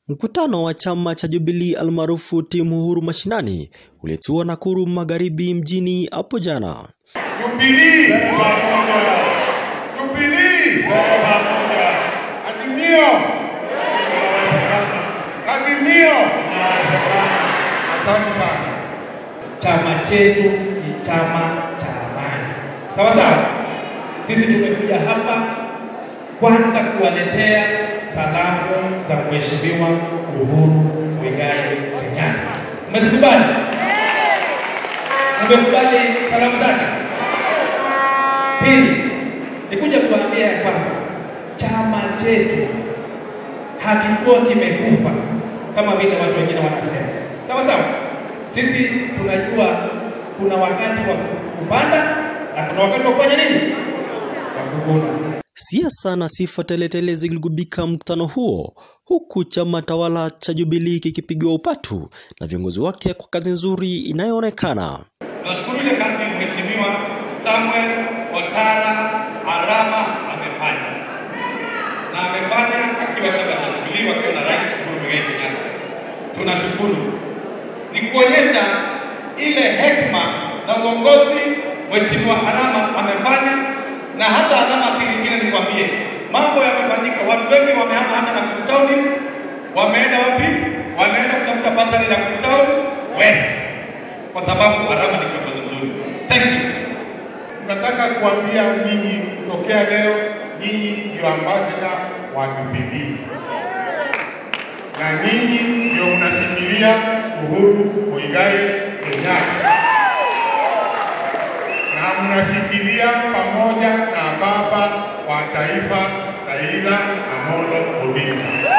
Mkutano wa chama cha Jubilee almaarufu timu Uhuru Mashinani ulitua Nakuru Magharibi mjini hapo jana. Jubilee, Jubilee, Azimio, Azimio. Asante sana. Chama chetu ni chama cha amani, sawa sawa. Sisi tumekuja hapa kwanza kuwaletea salamu za Mheshimiwa Uhuru Muigai Kenyatta. Mmezikubali? Mmekubali salamu zake? Pili, nikuja kuambia ya kwamba chama chetu hakikuwa kimekufa kama vile watu wengine wanasema, sawa sawa. Sisi tunajua kuna wakati wa kupanda na kuna wakati wa kufanya nini, wa kuvuna. Siasa na sifa teletele ziligubika mkutano huo, huku chama tawala cha Jubilee kikipigiwa upatu na viongozi wake kwa kazi nzuri inayoonekana. Tunashukuru ile kazi Mheshimiwa Samuel Otara Arama amefanya na amefanya akiwa chama cha Jubilee wakiwa na Rais Uhuru Muigai Kenyatta. Tunashukuru, ni kuonyesha ile hekima na uongozi Mheshimiwa Arama amefanya, na hata Arama si lingine, nikwambie mambo yamefanyika. Watu wengi wamehama hata Nakuru Town East, wameenda wapi? Wameenda kutafuta basari Nakuru Town West kwa sababu Arama ni kiongozi mzuri. Thank you. Tunataka kuambia nyinyi kutokea leo, nyinyi ndio ambasada wa Jubilee na nyinyi ndio mnashikilia Uhuru Muigai Kenyatta na mnashikilia pamoja na baba wa taifa Raila Amolo Odinga.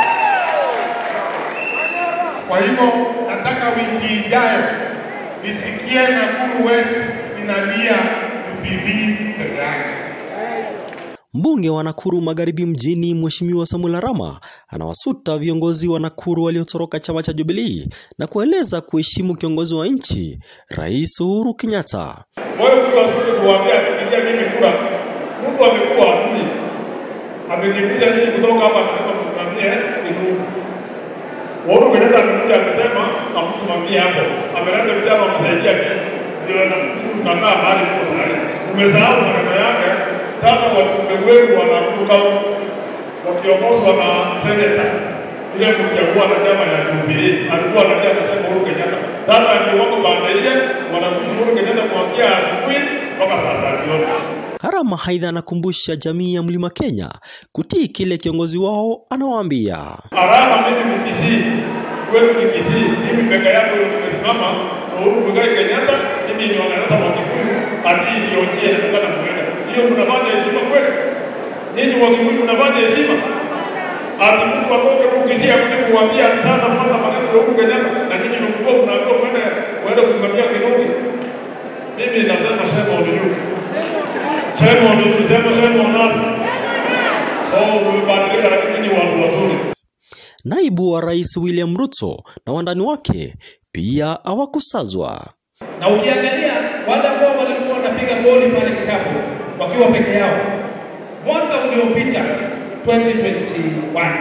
Kwa hivyo nataka wiki ijayo nisikie Nakuru West inalia Jubilee peke yake. Mbunge wa Nakuru Magharibi mjini Mheshimiwa Samuel Arama anawasuta viongozi wa Nakuru waliotoroka chama cha Jubilee na kueleza kuheshimu kiongozi wa nchi Rais Uhuru Kenyatta. Moyo mtu asikuja kuwaambia akipigia mimi kura, Mungu amekuwa adui, amekimbiza nyinyi kutoka hapa, akasema msimamie Kinugu. Uhuru Kenyatta amekuja amesema amsimamie hapo, ameleta vijana wamsaidia nini, ndio na tunakaa mahali huko sahii. Umesahau maneno yake. Sasa wajumbe wenu wa Nakuru County wakiongozwa na seneta ile mchagua na chama ya Jubilee alikuwa anatia anasema Uhuru Kenyatta. Sasa ndio wako baada ile wanakuja Uhuru Kenyatta kuanzia asubuhi mpaka saa saba jioni. Arama aidha anakumbusha jamii ya Mlima Kenya kutii kile kiongozi wao anawaambia. Arama mimi ni Kisii, wewe ni Kisii, mimi peke yako ndio nimesimama na Uhuru Muigai Kenyatta, mimi ni wanaleta wa Kikuyu, ati ndio njia nataka na mwenda. Hiyo mnafanya heshima kweli? Nyinyi wa Kikuyu mnafanya heshima? Ati mtu atoke huko Kisii akuje kuambia ati sasa mfata maneno ya Uhuru Kenyatta na nyinyi mkubwa mnaambiwa kwenda kwenda kumwambia Kinungi. Mimi nasema shame on you. Shame on you, sema shame on us. So mmebadilika lakini ni watu wazuri. Naibu wa Rais William Ruto na wandani wake pia hawakusazwa. Na ukiangalia wale ambao walikuwa wanapiga goli pale kitabu wakiwa peke yao mwaka uliopita 2021,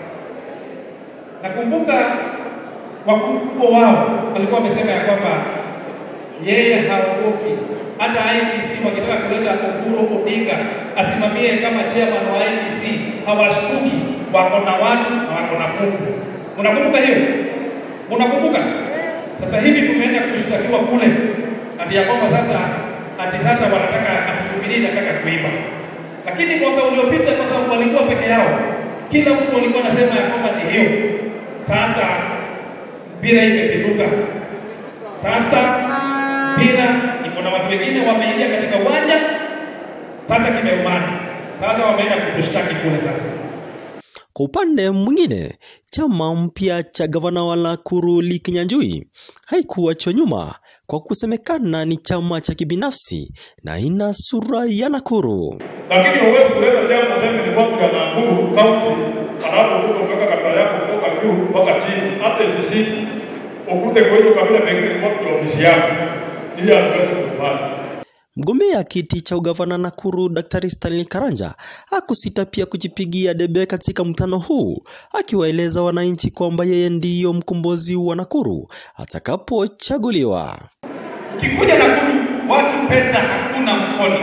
nakumbuka wakubwa wao walikuwa wamesema ya kwamba yeye haogopi hata IBC wakitaka kuleta Oburu Odinga asimamie kama chairman wa IBC, hawashtuki, wako na watu na wako na Mungu. Unakumbuka hiyo? Unakumbuka? Sasa hivi tumeenda kushtakiwa kule ati ya kwamba sasa ati sasa wanataka ati Jubilee inataka kuiba, lakini mwaka uliopita kwa sababu walikuwa peke yao, kila mtu alikuwa anasema ya kwamba ni hiyo. Sasa mpira imepinduka, sasa mpira iko na watu wengine wameingia katika uwanja, sasa kimeumana, sasa wameenda kutushtaki kule sasa. Kwa upande mwingine, chama mpya cha gavana wa Nakuru Lee Kinyanjui haikuachwa nyuma kwa kusemekana ni chama cha kibinafsi na ina sura ya Nakuru. lakini huwezi kuleta jambo useme ni watu ya Nakuru kaunti, alafu ukuta umeweka kabila yako kutoka juu mpaka chini, hata isisi ukute kwa hiyo kabila pengine ni watu ya ofisi yako, hiyo hatuwezi kufanya. Mgombea kiti cha ugavana Nakuru Daktari Stanley Karanja hakusita pia kujipigia debe katika mkutano huu, akiwaeleza wananchi kwamba yeye ndiyo mkombozi wa Nakuru atakapochaguliwa. Ukikuja Nakuru, watu pesa hakuna mfukoni.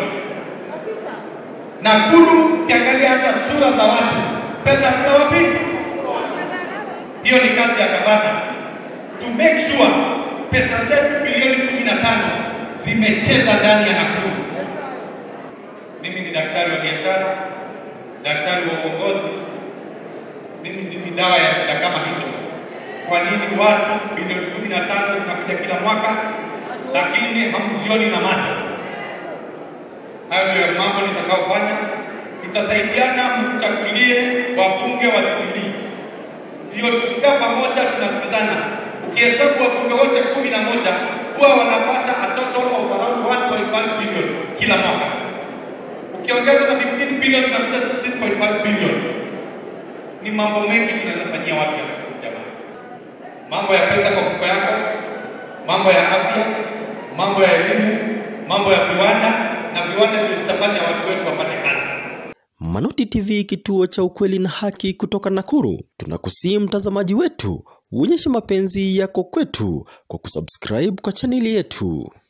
Nakuru ukiangalia hata sura za watu, pesa hakuna wapi. Hiyo ni kazi ya gavana to make sure pesa zetu bilioni kumi na tano zimecheza ndani ya Nakuru. Mimi ni daktari wa biashara, daktari wa uongozi. Mimi ndimi dawa ya shida kama hizo. Kwa nini watu bilioni kumi na tano zinakuja kila mwaka lakini hamzioni na macho? Hayo ndio mambo nitakayofanya. Tutasaidiana, mtuchagulie wabunge wa Jubilee, ndio tukikaa pamoja tunasikizana. Ukihesabu wabunge wote kumi na moja huwa wanapata a total of around 1.5 billion kila mwaka. Ukiongeza na 15 billion zinakuja 16.5 billion. Ni mambo mengi tunaweza fanyia watu ya jamani, mambo ya pesa kwa mfuko yako, mambo ya afya, mambo ya elimu, mambo ya viwanda, na viwanda ndio zitafanya watu wetu wapate kazi. Manoti TV, kituo cha ukweli na haki kutoka Nakuru. Tunakusii mtazamaji wetu uonyeshe mapenzi yako kwetu kwa kusubscribe kwa chaneli yetu.